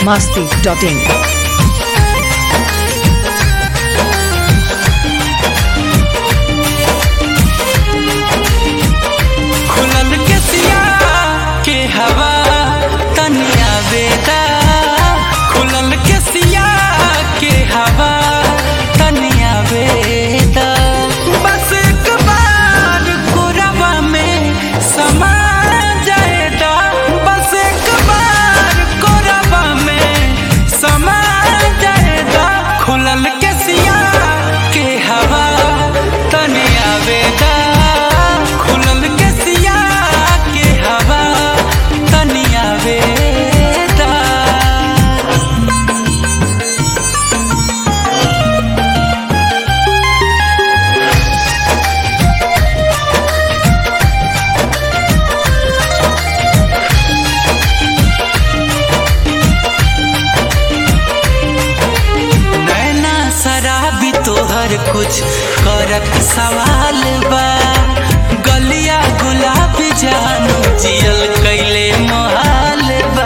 masti.in. खुलल के सिया के हवा तनिया बेदा खुलल के सिया के हवा तनिया बेदा बस एक बार कोरवा में समा जाएदा बस एक बार कोरवा में समा जाएदा खुलल के सिया के हवा तनिया बेदा खुलल के सिया के हवा तनिया बेदा नैना शराबी तोहर कुछ करत सवाल बा गलिया गुलाबी जानू जियल कैले मोहाल बा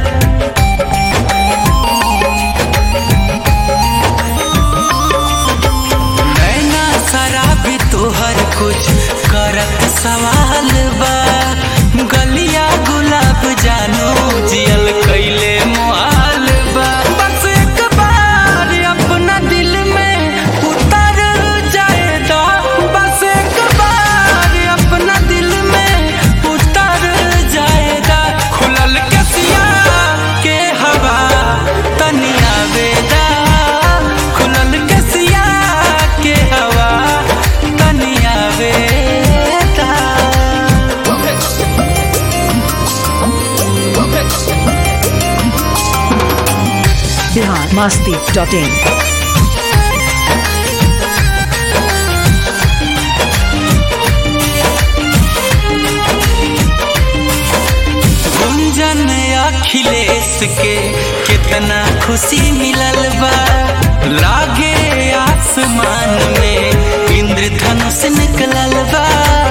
नैना शराबी तोहर कुछ करत सवाल बा गलिया गुलाब जानू जियल कैले मोहाल बा बस एक बार अपना दिल में उतर जाएगा बस एक बार अपना दिल में उतर जाएगा खुलल के सिया के हवा तनिया बेदा खुलल के सिया के हवा तनिया बेदा Bihar masti.in. गुंजन अखिलेश के कितना खुशी मिलल बा लागे आसमान में इंद्रधनुष निकलल बा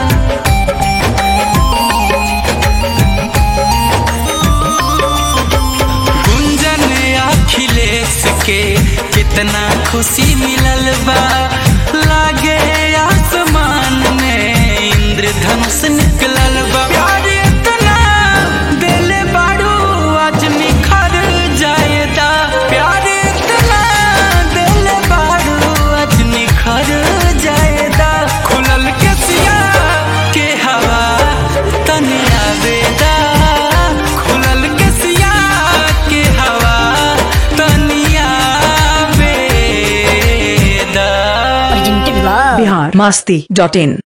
गुंजन अखिलेश के कितना खुशी मिलल बा लागे आसमान में इंद्रधनुष निकलल बा प्यार इतना दिल बाड़ू आज निखर जाएदा प्यार इतना दिल बाड़ू आज निखर जाएदा खुलल के सिया के हवा तनिया बेदा खुलल के सिया के हवा तनिया बेदा Bihar masti.in.